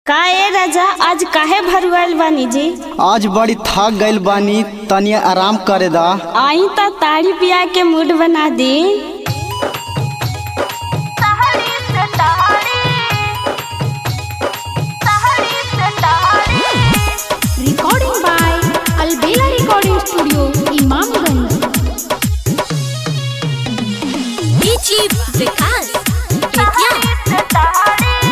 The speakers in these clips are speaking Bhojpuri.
का ए राजा आज काहे भरुआल बानी जी आज बड़ी थक गइल बानी तनी आराम करे दा आई त ताड़ी पिया के मूड बना दी recording by Albela Recording Studio, Imamganj. DJ Vikas Bettiah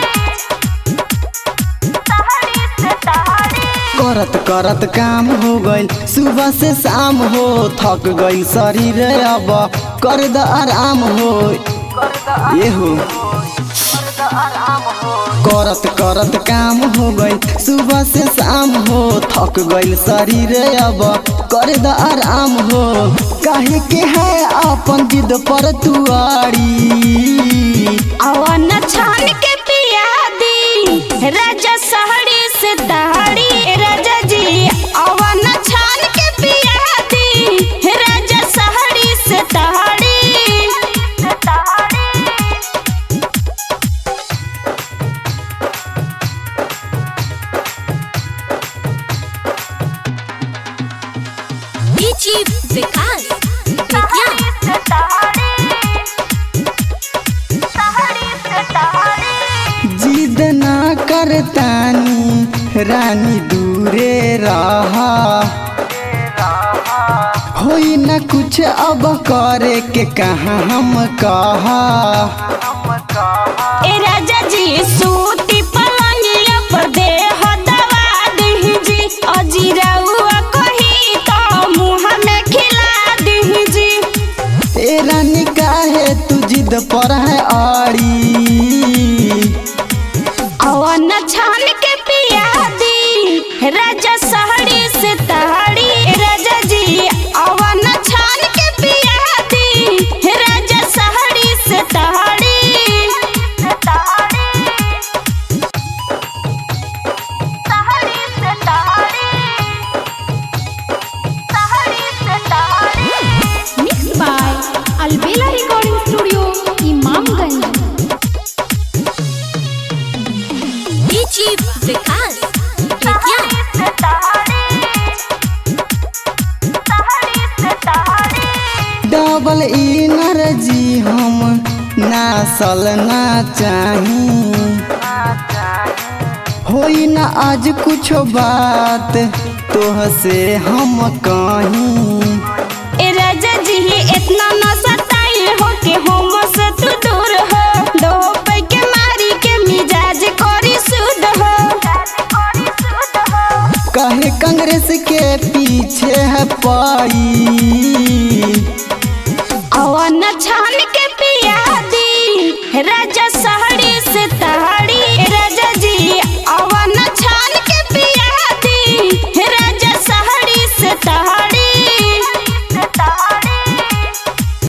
करत करत काम हो गइल सुबह से शाम हो थक गइल शरीर अब कर द आराम हो ये हो करत करत काम हो गइल सुबह से शाम हो थक गइल शरीर अब कर द आराम हो काहे के है अपन जिद पर तुआरी अवन छान के पिया दी राजा सहरी से दहाड़ी राजा जी अवन छान के पिया दी राजा सहरी से दहाड़ी DJ विकास बेतिया जिद ना करतानी रानी दूरे रहा होई न कुछ अब करे के कहा हम कहा ए राजा जी सूती पलंगिया पर दे हो दवा दही जी अजीराउआ कही तो मुँह में खिला दही जी ए रानी काहे तू जिद पर है आड़ी अवन छान के पिया दी राजा सहरी से तहाड़ी राजा जी अवन छान के पिया दी राजा सहरी से तहाड़ी Mixed by Albela Recording Studio, Imamganj. DJ Vikas Bettiah double energy हम नासल ना चाही होई ना आज कुछ बात तोह से हम कहीं ए राजा जी इतना न सताई हो के हम से तू दूर हो दो पे के मारी के मिजाज करी सुध हो कहे कांग्रेस के पीछे है पाई अवन छान